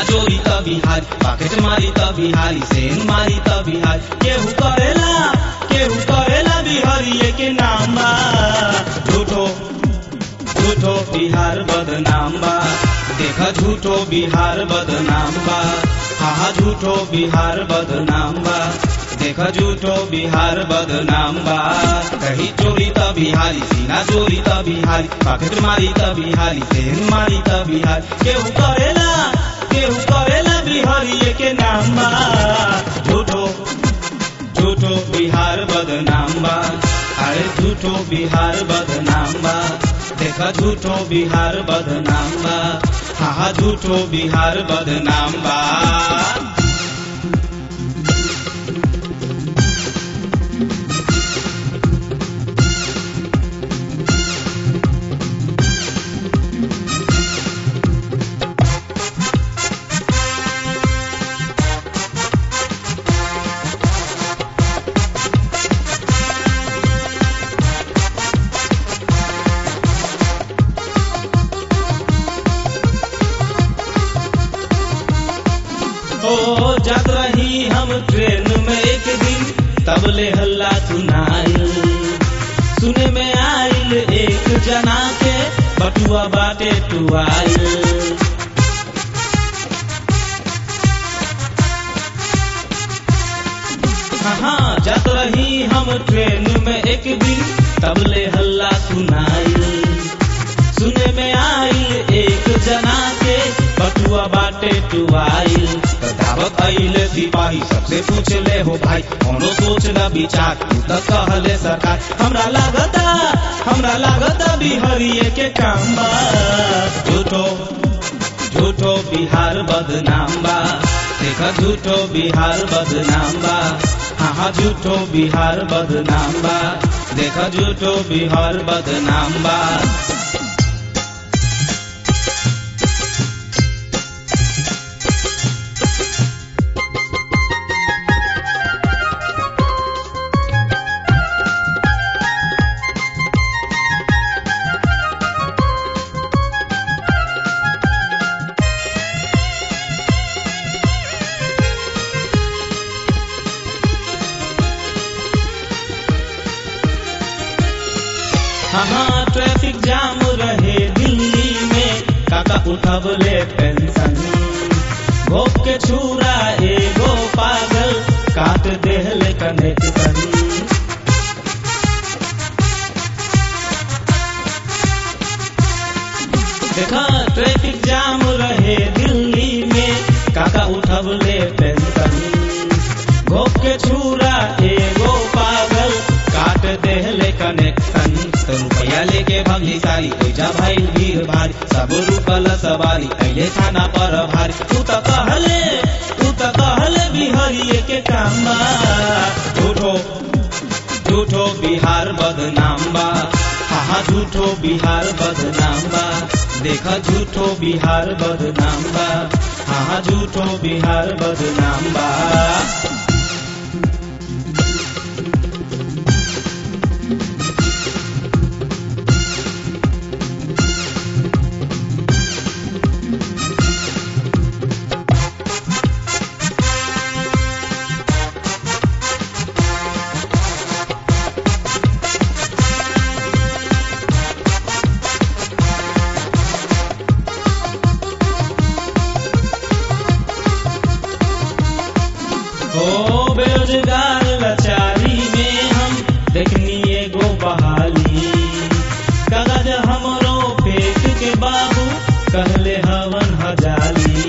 सीना चोरी त बिहारी पॉकेट मारी त बिहारी सेन मारी त बिहारी केहू करेला केहू करेला बिहारी के नाम बा झूठो झूठो बिहार बदनाम बा देखा झूठो बिहार बदनाम बा हा हा झूठो बिहार बदनाम बा देखा झूठो बिहार बदनाम बा कही चोरी त बिहारी सीना चोरी त बिहारी पॉकेट मारी त बिहारी सेन मारी त बिहारी केहू करेला केहू करेला बिहारी के नाम बा झूठो झूठो बिहार बदनाम बा अरे झूठो बिहार बदनाम बा देखा झूठो बिहार बदनाम बा हा हा झूठो बिहार बदनाम बा ओ जब रही हम ट्रेन में एक दिन तब ले हल्ला सुनाइल सुने में आइल एक जना के बटुआ बाटे टुआइल हाँ जब रही हम ट्रेन में एक दिन तब ले हल्ला सुनाइल सुने में आइल एक जना के बटुआ बाटे टुआइल दावत आइले सिपाही सबसे पूछ ले हो भाई कोनो सोच न विचार तू तो कहले सरकार हमरा लागता हमरा लागता बिहारिये के काम बा झूठो झूठो बिहार बदनाम बा देखा झूठो बिहार बदनाम बा हाँ हाँ झूठो बिहार बदनाम बा देखा झूठो बिहार बदनाम बा हाँ ट्रैफिक जाम रहे दिल्ली में काका उठबले पेंशन भोग के छूरा एगो पागल काट देहले कनेक्शन देखा ट्रैफिक जाम रहे दिल्ली में काका उठबले पेंशन भोग के छूरा एगो पागल काट देहले कनेक्शन तो रुपया लेके भगली सारी ओइजा भाई भीड़ भारी सब रुकल सवारी अइले थाना पर भारी तू तो कहले तू तो कहले बिहारिये के काम बा झूठो झूठो बिहार बदनाम बा हाँ झूठो बिहार बदनाम बा देखा झूठो बिहार बदनाम बा हाँ झूठो बिहार बदनाम बा ओ बेरोजगार लाचारी में हम देखनी एगो बहाली कागज हमरो फेंक के बाबू कहले हवन हजाली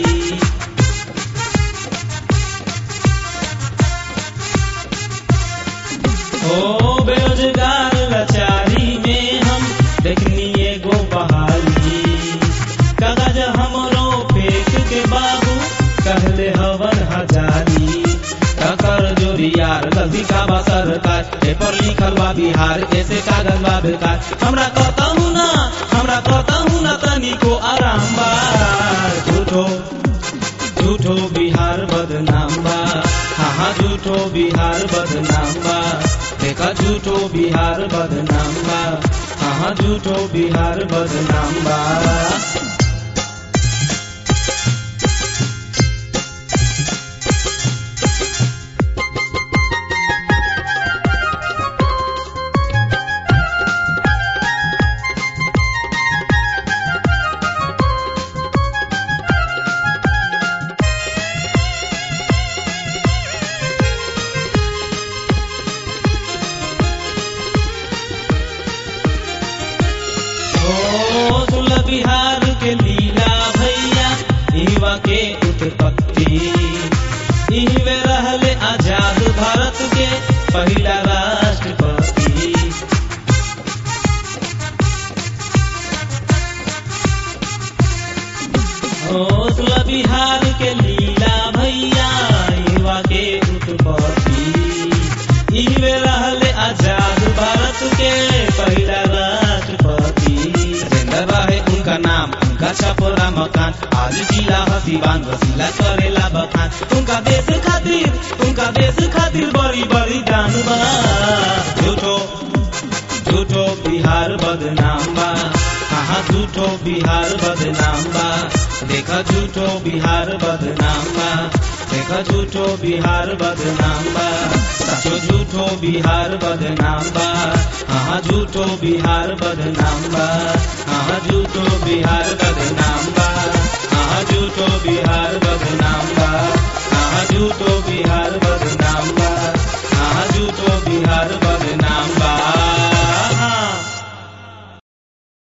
ओ बेरोजगार लाचारी में हम देखनी एगो बहाली कागज हमरो फेंक के बाबू कहले हवन हजारी टकर जोरी यार गलती का बा सरकार पेपर लिखल बा बिहार ऐसे कागज बा बेकार हमरा कहता हूँ ना हमरा कहता हूँ ना तनिको आराम बा झूठो झूठो बिहार बदनाम बा हाँ हाँ झूठो बिहार बदनाम बा देखा झूठो बिहार बदनाम बा हाँ हाँ झूठो बिहार बदनाम बा उत्पत्ति इहवे रहले आजाद भारत के पहिला राष्ट्रपति हौसला बिहार के लीला भैया युवा के उत्पत्ति इहवे रहले आजाद भारत के पहिला राष्ट्रपति जिंदा रहे उनका नाम उनका छपोरा मकान आज जिला हसीबान वसीला करेला बखान उनका देश खातिर उनका देश खातिर बड़ी बड़ी दान बा झूठो झूठो बिहार बदनाम बा हाँ झूठो बिहार बदनाम बा देखा झूठो बिहार बदनाम बा देखा झूठो बिहार बदनाम बा सचो झूठो बिहार बदनाम बा हाँ झूठो बिहार बदनाम बा हाँ झूठो बिहार बदनाम बा हाँ झूठो बिहार बदनाम बा हाँ झूठो बिहार बदनाम